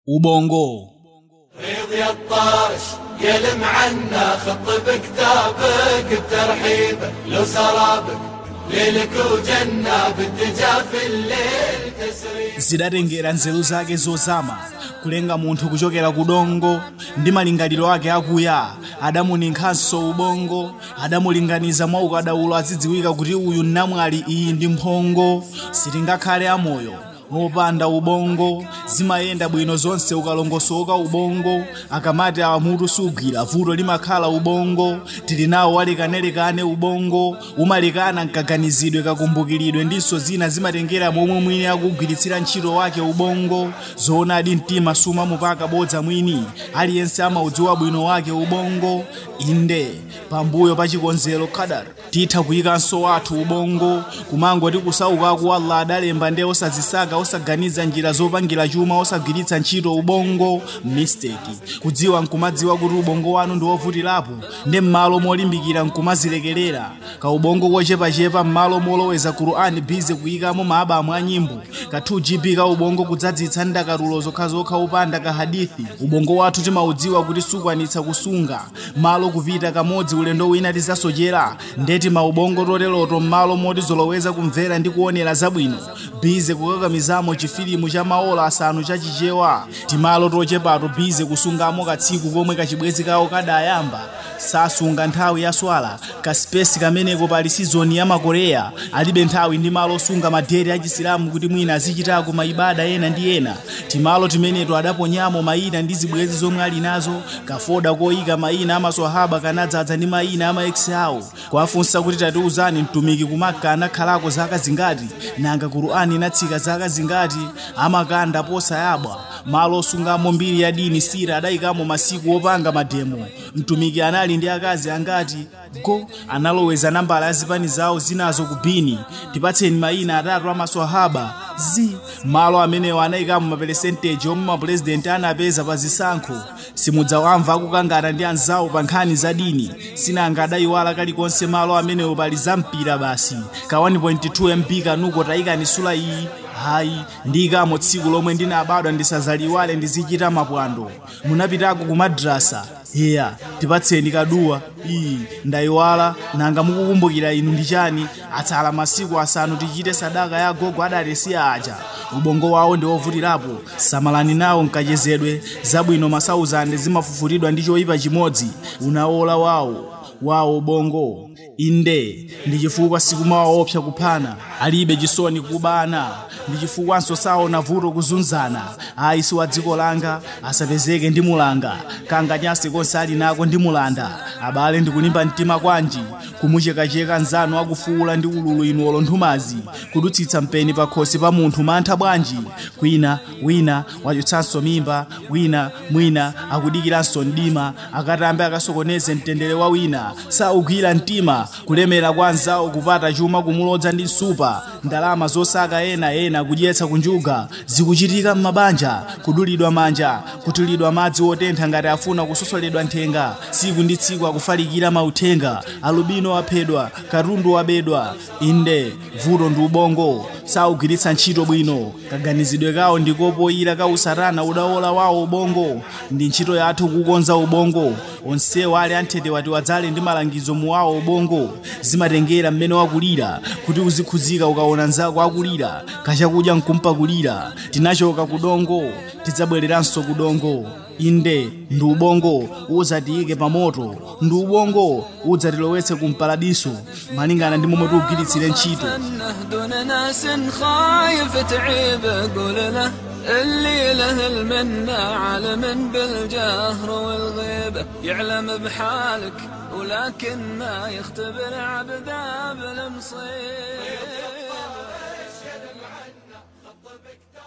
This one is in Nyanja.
ubongo ريض يا الطارش يلم عنا خط بكتابك بترحيبه لو سرابك ليلك وجنة بالدجا في الليل تسريب zidatengera nzeru zake zozama kulenga munthu kuchokera ku dongo ndi malingaliro ake akuya adamuninkhanso ubongo adamulinganiza mwa ukadaulo azidziwika kuti uyu namwali iyi ndi mphongo sitingakhale amoyo mopanda ubongo zimayenda bwino zonse ukalongosoka ubongo akamati amutu sugwira vuto limakhala ubongo tili nawo walekanelekane ubongo umalekana mkaganizidwe kakumbukiridwe ndiso zina zimatengera momwe mwini akugwiritsira ntchito wake ubongo zoonadi mtima suma mupaka bodza mwini aliyense amaudziwa bwino wake ubongo inde pambuyo pa chikonzero kadar titha kuyikanso wathu ubongo kumangoti kusaukaku allah adalemba nde osazisaka osaganiza njira zopangira chuma osagwiritsa ntchito ubongo mistake kudziwa nkumadziwa kuti ubongo wanu ndi wovutirapo ndi m'malo molimbikira nkumazilekerera ka ubongo kochepachepa m'malo moloweza kurani bize kuyikamo maabamu a nyimbo ka 2 gb ka ubongo kudzadzitsa ndakatulo zokhazokha upanda ka hadithi ubongo wathu timaudziwa kuti sukwanitsa kusunga malo kupita kamodzi ulendo wina tizasochera ndeti maubongo toteroto m'malo moti zoloweza kumvera ndi kuonera zabwino bize kukakamizamo chifilimu cha maola asanu chachichewa timalo tochepato bize kusungamo katsiku komwe kachibwezi kawo kadayamba sasunga nthawi ya swala kasipesi kameneko pali sizoni ya makoreya alibe nthawi ndi malo osunga madere achisilamu kuti mwina azichitako maibada ena ndi ena timalo timeneto adaponyamo mayina ndi zibwezi zomwe ali nazo kafoda koyika mayina amaswahaba kanadzadza ndi mayina ama ex awo kwafunsa kuti tatiuzani mtumiki kumaka anakhalako zaka zingati nanga kurani inatsika zaka zingati amakanda posayabwa malo osungamo mbiri ya dini sira adayikamo masiku opanga mademo mtumiki anali ndi akazi angati go analoweza nambala ya zipani zawo zinazo ku bini tipatseni mayina atatu amaswahaba zi malo amenewo anayikamo maperesenteji omwe mapurezidenti anapeza pa zisankho simudzawamva akukangana ndi anzawo pa nkhani za dini sinanga adayiwala kalikonse malo amenewo pali zampira basi ka 1.2 mb kanuko tayikani sula iyi hayi ndiyikamo tsiku lomwe ndinabadwa ndisazaliwale ndizichita mapwando munapitako ku madrasa iya tipatseni kaduwa iyi ndayiwala nanga mukukumbukira inu ndi chani atsala masiku asanu tichite sadaka ya gogo adalesiya aja ubongo wawo ndi wovutirapo samalani nawo nkachezedwe zabwino masauzande zimafufuridwa ndi choyipa chimodzi unawola wawo wawo ubongo inde ndi chifukwa sikumawaopsa kuphana alibe chisoni kubana ndi chifukwanso saona vuto kuzunzana ayi si wa dziko langa asapezeke ndi mulanga kanganyasi konse ali nako ndi mulanda abale ndikulimba mtima kwanji kumuchekacheka nzanu akufuula ndi ululu inu olonthumazi kudutsitsa mpeni pa khosi pa munthu mantha bwanji kwina wina wachotsanso mimba wina mwina akudikiranso mdima akatambe akasokoneze mtendere wa wina saugwira mtima kulemera kwa anzawo kupata chuma kumulodza ndi nsupa ndalama zosaka ena ena kudyetsa kunjuga zikuchitika m'mabanja kudulidwa manja kutulidwa madzi otentha ngati afuna kusosoledwa nthenga tsiku ndi tsiku akufalikira mauthenga alubino aphedwa katundu wabedwa inde vuto ndi ubongo saugwiritsa ntchito bwino kaganizidwe kawo ndikopoyira ka usatana udawola wawo ubongo ndi ntchito yathu kukonza ubongo onsewo ali anthete wati wadzale ndi malangizo muwawo ubongo zimatengera mmene wakulira kuti uzikhuzika ukaona nzako akulira kachakudya nkumpakulira tinachoka kudongo tidzabwereranso kudongo inde ndi ubongo udzatiyike pa moto ndi ubongo udzatilowetse ku mpaladiso malingana ndi momwe tiugwiritsire ntchito انه دون ناس خايف تعيب قول له اللي له المنة عالم بالجهر والغيبة يعلم بحالك ولكن ما يختبر عبده بالمصيبة